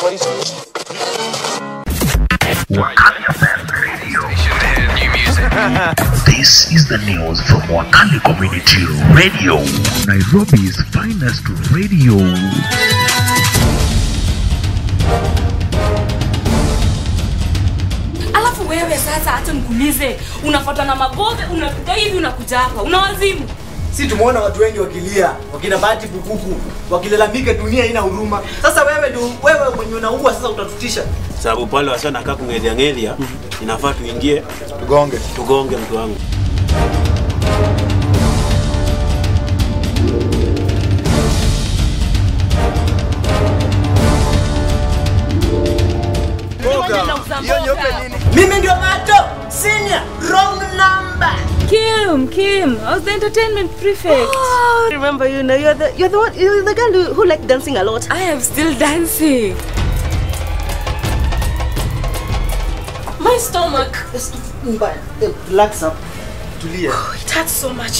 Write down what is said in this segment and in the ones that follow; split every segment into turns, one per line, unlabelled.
This is the news from Wakali Community Radio, Nairobi's finest radio.
alafu wewe sasa hata nikuulize unafuatwa na magove unakuja hivi unakuja hapa una wazimu
si tumeona watu wengi wakilia wakina bahati bukuku wakilalamika dunia haina huruma sasa wewe ndio wewe mwenye unaua sasa utatutisha
sababu pale wasa nakaa kungelia ngelia inafaa tuingie tugonge tugonge mtu wangu
mimi ndio mato senior wrong number
kim kim I was the entertainment prefect
I remember you now. You're the you're the one you're the girl who, who like dancing a lot.
i am still dancing my stomach
mbaya Eh, relax up tulia
it hurts so much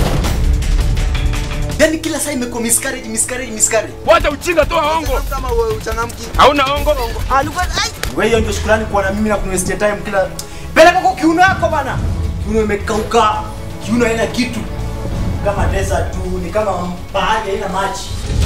yani kila saa imekuwa miscarriage miscarriage miscarriage
wacha ujinga toa hongo
kama wewe uchangamki
hauna hongo
alikuwa ai wewe hiyo ndio shukrani kwa na mimi na kunistia time kila peleka kwa kiuno yako bana kiuno imekauka kiuno haina kitu kama desert tu ni kama bahari haina maji